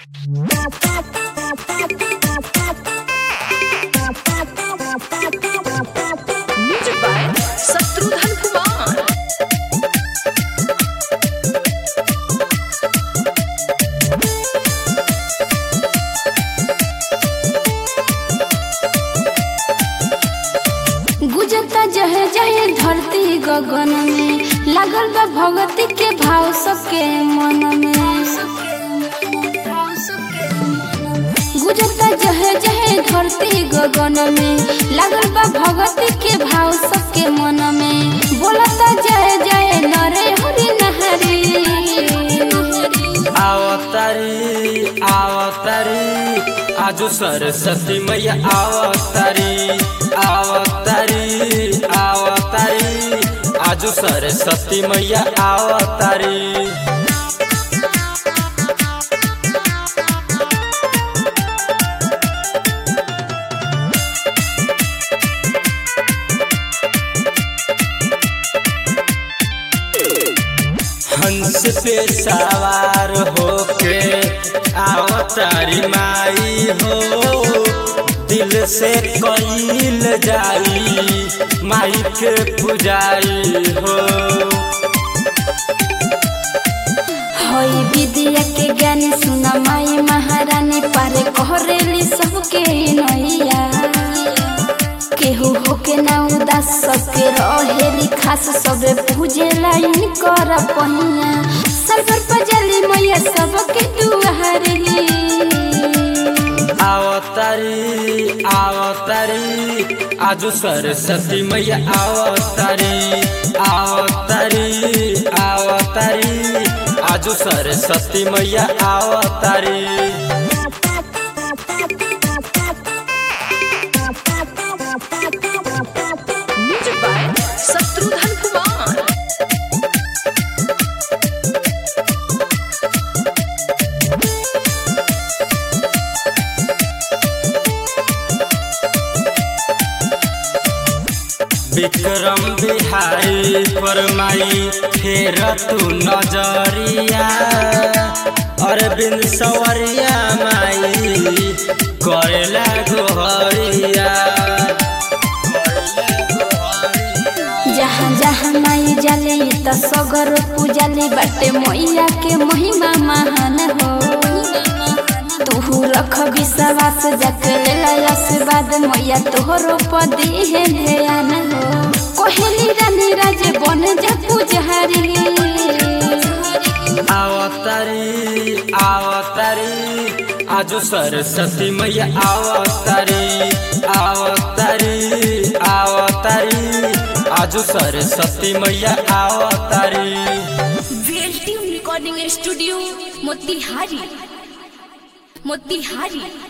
Music by Satrudhan Kumar. गुजरता जहे जहे धरती गगन में लागल बा भगती के भाव सबके मन में गुजरता जहे जहे धरती गगन में लागल बा भगती के भाव सबके मन में बोलता जय जय नरे हरि नहरी आवतारी आवतारी आजो सरस्वती मैया आवतारी आवतारी आवतारी आजो सरस्वती मैया आवतारी हंस पे सवार होके आवतारी माई हो दिल से कईल जाई माई के पुजारी हो होई विद्या के ज्ञानी सुना माई महारानी पारे कहरेली सबके नैया केहू होके ना उदास सबके रहेली खास सबे पूजे लाइन कर पहिया सरवर पजली मैया सबके दुआरली आवतारी आवतारी आजो सरस्वती मैया आवतारी आवतारी आवतारी आजो सरस्वती मैया आवतारी Music by Satrudhan Kumar. Vikram Bihari फरमाई फेर तू नजरिया अरविंद सवरिया माई करेला गोहरिया जहाँ जहाँ माई जाली त सगर पूजाली बाटे मैया के महिमा महान हो तोहू रख विश्वास जाके लेला आशीर्वाद मैया तोहरो पदी है ध्यान हो कोहली रानी राजे बन जा पुजारी आवतारी आवतारी आजो सरस्वती मैया आवतारी आवतारी आवतारी आजो सरस्वती मैया आवतारी VLTM Recording Studio, Motihari. Motihari.